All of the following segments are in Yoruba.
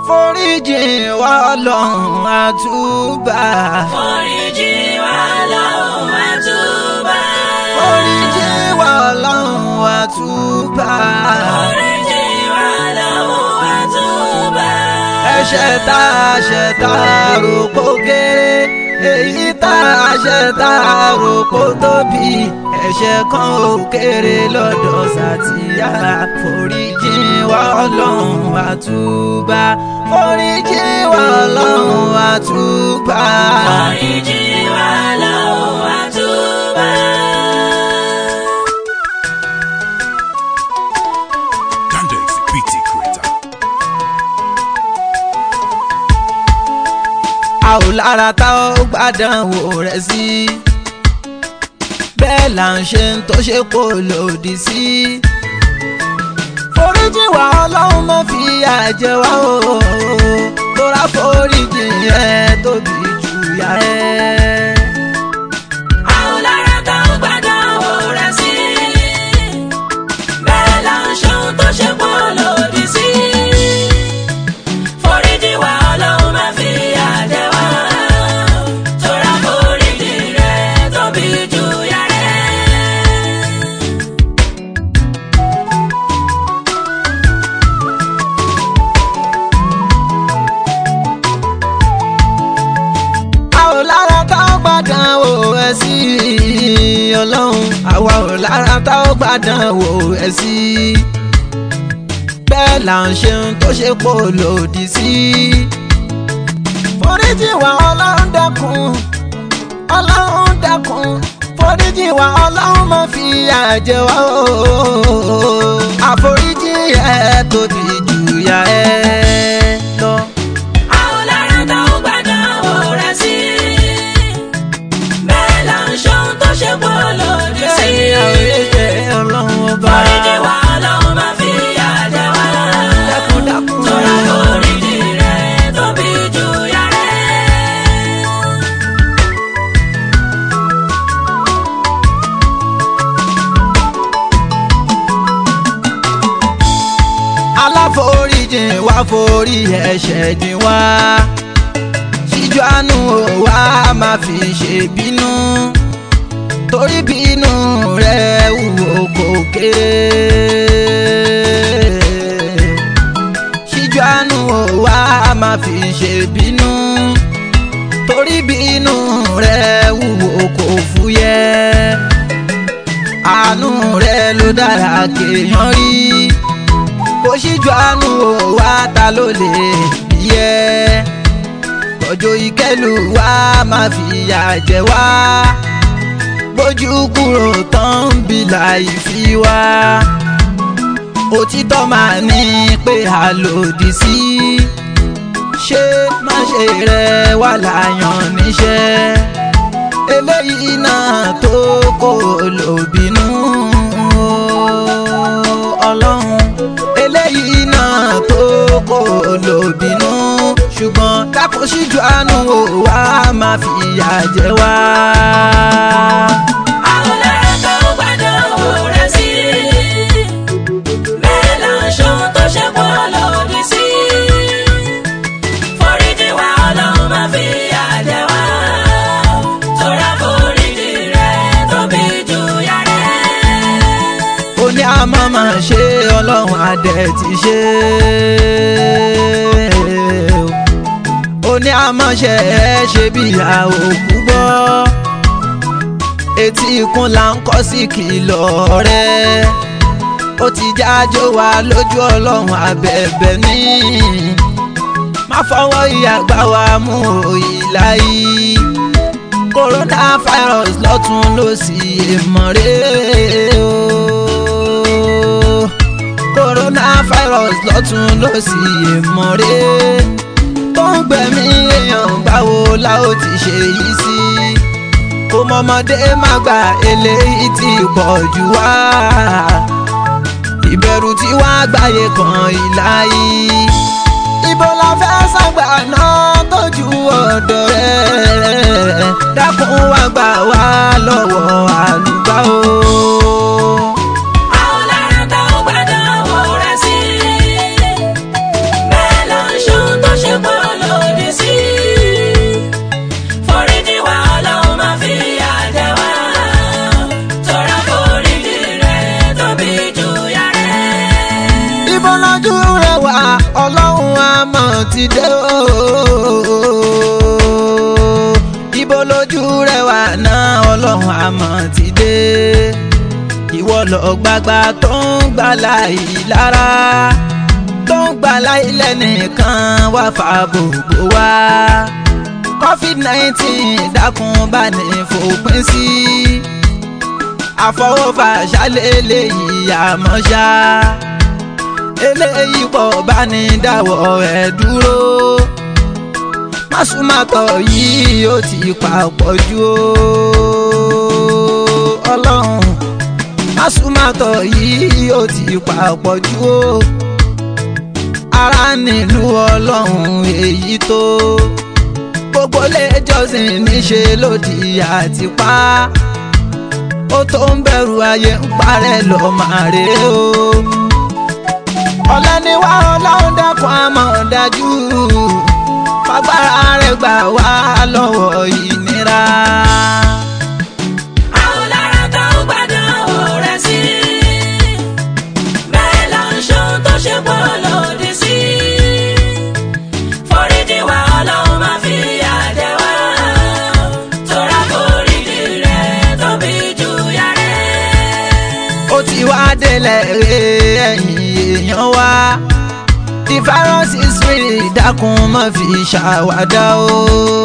foríjì wá ọlọ́run àtúbà. foríjì wá lọ́hùn àtúbà. foríjì wá ọlọ́run àtúbà. foríjì wá lọ́hùn àtúbà. ẹ̀ṣẹ̀ tá a ṣẹ̀ tá a rò kó kéré èyí tá a ṣẹ̀ tá a rò kó tóbi ẹ̀ṣẹ̀ kan ò kéré lọ́dọ̀ sàtìyà foríjì wá ọlọ́run àtúbà foríjì wá ọlọ́run àtúbà. foríjì wá lọ́hùn àtúbà. Dandex PT Creator. a ò lára tá ó gbàdánwò rẹ̀ sí bẹ́ẹ̀ là ń ṣe ń tó ṣe kó lòdì sí. foríjì wá ọlọ́run má fi àjẹ wá o tóra foríjì yẹn tóbi jù yá ẹ. àwọn lára tá ó gbàdánwò rẹ̀ sí. bẹ́ẹ̀ là ń ṣohun tó ṣe pọ̀ lòdì sí. foríjì wá ọlọ́run má fi àjẹ wá. tóra foríjì rẹ̀ tóbi jù yá rẹ̀. a ò lára tá ó gbàdánwò ẹ sí ọlọ́run àwa ò lára tá ó gbàdánwò ẹ sí bẹ́ẹ̀ là ń ṣe ń tó ṣe pò lòdì sí. foríjì wá ọlọ́run dákun ọlọ́run dákun foríjì wá ọlọ́run má fi àjẹ wá o àforíjì ẹ tóbi jù yá ẹ lọ. àwọn lára tá ó gbàdánwò rẹ̀ sí. bẹ́ẹ̀ là ń ṣohun tó ṣe pọ̀ lòdì sí. bẹ́ẹ̀ ni àwọn ẹ̀jẹ̀ ọlọ́run ọba. foríjì wá ọlọ́run má fi àjẹ wá. dákun dákun. tóra foríjì rẹ̀ tóbi jù yá rẹ̀. aláforíjìn wá forí ẹ̀ṣẹ̀ jìn wá ṣíjú àánú wa máa fi ṣe bínú torí bínú rẹ̀ wúwo kò kéré ṣíjú àánú wa máa fi ṣe bínú torí bínú rẹ̀ wúwo kò fúyẹ́ àánú rẹ̀ ló dára kéèyàn rí kò síjú àánú o wá ta ló lè yẹ ọjọ́ ìkẹlù wa máa fi ìyà jẹ wá gbójú kúrò tán ń bi láì fi wá òtítọ́ máa ní pé a lòdì sí ṣé má ṣe rẹ wà láyàn níṣẹ́ eléyìí náà tó kò lòbínú ọlọ́run eléyìí náà tó kò lòbínú ṣùgbọ́n kákó síjú àánú o wá máa fi ìyà jẹ wá. àwọn lára tá ó gbàdánwò rẹ̀ sí. bẹ́ẹ̀ là ń ṣohun tó ṣe pọ̀ lòdì sí. foríjì wá ọlọ́run má fi àjẹ wá. tóra foríjì rẹ̀ tóbi jù yá rẹ̀. ó ní àmọ́ máa ṣe ọlọ́run adẹ ti ṣe ó ní àmọ́ ṣe ẹ ṣe bí ìyá òkú gbọ́ etí ikún là ń kọ́ sí kìlọ̀ rẹ̀ ó ti jájó wa lójú ọlọ́run abẹ̀bẹ̀ ní má fọwọ́ ìyàgbá wa mú òyìnlá yìí coronavirus lọ́tún lósì èèmọ̀ rẹ̀ o coronavirus lọ́tún lósì èèmọ̀ rẹ̀ tó ń gbẹ̀mí èèyàn báwo la ó ti ṣe yìí sí kò mọ̀mọ́dé má gba eléyìí tí pọ̀ jù wá ìbẹ̀rù tí wàá gbáyé kan ìlà yìí ibo la fẹ́ sàgbà náà tójú ọ̀dọ̀ rẹ̀ dákun wá gbà wá lọ́wọ́ àlùbá o. àwọn lára tá ó gbàdánwò rẹ̀ sí. bẹ́ẹ̀ là ń ṣohun lójú rẹwà ọlọ́run àmọ́ ti dé o. ibo lójú rẹwà náà ọlọ́run àmọ́ ti dé. ìwọ lọ gbàgbà tó ń gbà láì lára tó ń gbà láì lẹ́nìkan wá fa gbogbo wa. covid nineteen dákun bá ní fòpin sí. àfọwọ́fà ṣálélẹ̀ yìí àmọ́ ṣá eléyìí pọ̀ bá ní dáwọ́ ẹ̀ dúró másùmátọ̀ yìí ó ti papọ̀ jù ó ọlọ́run másùmátọ̀ yìí ó ti papọ̀ jù ó ara nílùú ọlọ́run èyí tó gbogbo lẹ́jọ́sìn níṣe lòdì àtìpá ó tó ń bẹ̀rù ayé ń parẹ́ lọ́ọ́ máa rèé o ọ̀lẹ́niwá ọlọ́run dẹ́kun àmọ́ dájú fagbára rẹ̀ gbà wá lọ́wọ́ ìnira. àwọn lára tó ń gbádùn rẹ̀ sí bẹ́ẹ̀ ló ń ṣohun tó ṣe pọ̀ lòdì sí foríjì wá ọlọ́run máa fi àjẹ wá tóra foríjì rẹ̀ tóbi jù yàrá. ó ti wá délẹ̀ rè ẹ̀yìn èèyàn wá the virus is real dákun má fi ṣàwádà o.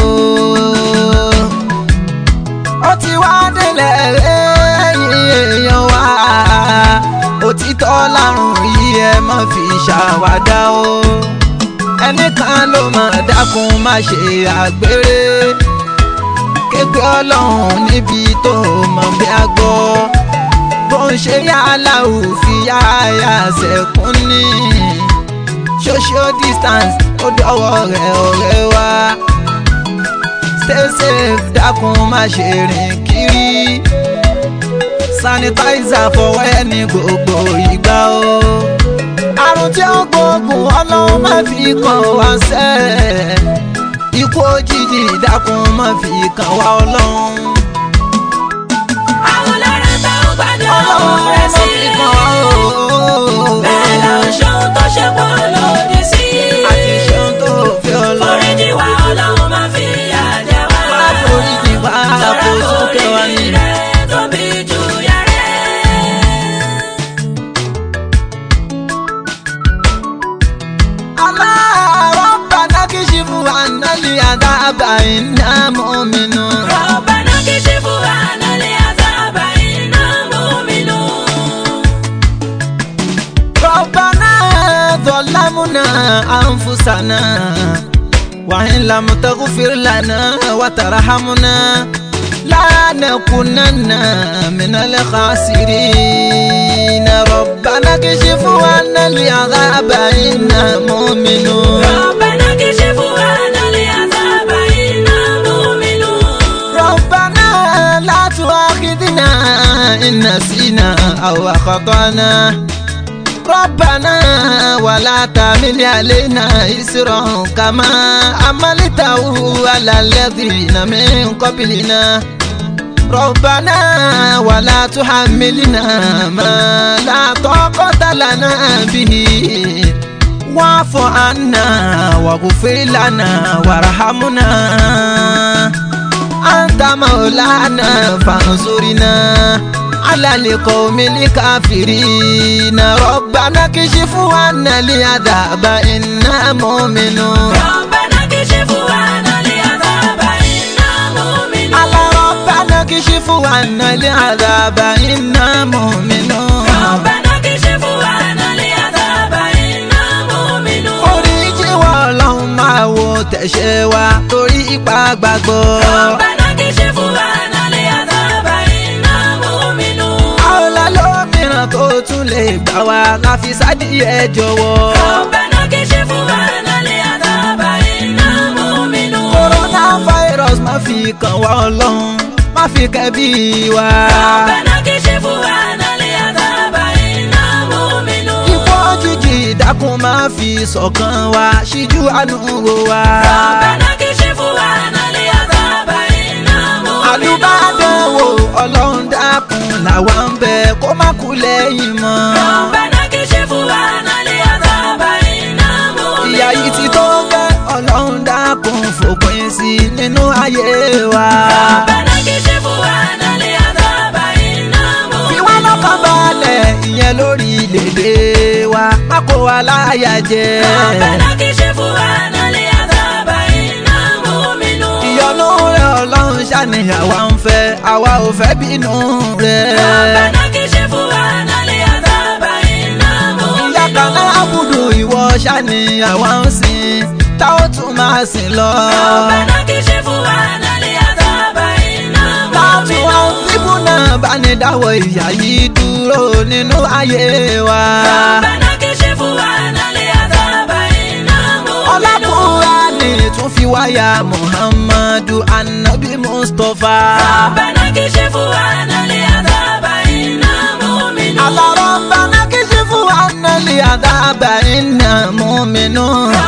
ó ti wá délẹ̀ rè ẹ̀yìn èèyàn wá òtítọ́ lárùn yìí ẹ má fi ṣàwádà o. ẹnìkan ló mọ̀ dákun má ṣe àgbèrè képe ọlọ́run níbi tó mọ̀ bí a gbọ́ bó ń ṣe yálà òfin yáyà sẹ́kún ní social distance ó dọ́wọ́ rẹ̀ ọ̀rẹ́ wa stay safe dákun má ṣe rìn kiri sanitizer fọwọ́ ẹni gbogbo ìgbà o àrùn tí ó gbógun ọlọ́run má fi kàn wá sẹ́ ikú òjijì dákun má fi kàn wá ọlọ́run àwọn lára tó ń gbádùn ọlọ́run rẹ̀ má sí fi kàn wá o. bẹ́ẹ̀ ló ń ṣohun tó ṣe pọ̀ lòdì sí àti ṣeun tó fi ọlọ́run. foríjì wá ọlọ́run máa fi àjẹ wá. wá foríjì wá kó sókè wá ní. tóbi jù yàrá. Allah rabbana kishifu anna li adaba inna mu'minun. ربنا كشف عنا العذاب إنا مؤمنون ربنا ظلمنا أنفسنا وإن لم تغفر لنا وترحمنا لا نكونن من الخاسرين ربنا كشف عنا العذاب إنا مؤمنون ربنا كشف عنا العذاب إنا مؤمنون ربنا لا تؤاخذنا إن نسينا أو أخطأنا ربنا ولا تعمل علينا إسرا كما عملته على الذين من قبلنا ربنا ولا تحملنا ما لا طاقة لنا به واعف عنا واغفر لنا وارحمنا أنت مولانا فانصرنا على القوم الكافرين ربنا كشف عنا العذاب إنا مؤمنون ربنا كشف عنا العذاب إنا مؤمنون على ربنا كشف عنا العذاب إنا مؤمنون ربنا كشف عنا العذاب إنا مؤمنون oríjì wa ọlọ́run máa wo tẹ̀sẹ̀ wa torí ipa gbàgbọ́. ربنا كشف عنا العذاب إنا مؤمنون àwòlá lómìíràn tó tún lè gbà wá láfi sádìyẹ jọ̀wọ́. ربنا كشف عنا العذاب إنا مؤمنون coronavirus má fi kàn wá ọlọ́run má fi kẹ́bí wa. ربنا كشف عنا العذاب إنا مؤمنون ikú òjijì dákun má fi ṣọ̀kan wa ṣíjú àánú wo wa. ربنا كشف عنا العذاب إنا مؤمنون àlùbádẹ́wò ọlọ́run dákun làwa ń bẹ kó má kú lẹ́yìn mọ́. ربنا كشف عنا العذاب kó wa láyà jẹ. ربنا كشف عنا العذاب إنا مؤمنون ìyọnu rẹ ọlọ́run ṣàníyàn wa ń fẹ́ àwa ò fẹ́ bínú rẹ. ربنا كشف عنا العذاب إنا ìyá kan náà مؤمنون àbùdù ìwọ ṣàníyàn wa ń sìn tá ó tún máa sìn lọ. ربنا كشف عنا العذاب إنا láti wá مؤمنون bíbú náà bá ní dáwọ́ ìyá yìí dúró nínú ayé wa. ربنا كشف عنا العذاب إنا مؤمنون ọlábùúrà ni tún fi wáyà muhammadu anabi mustapha. ربنا كشف عنا العذاب إنا مؤمنون alárọ̀bánà kìí fún wa nílé àdábà iná múminú.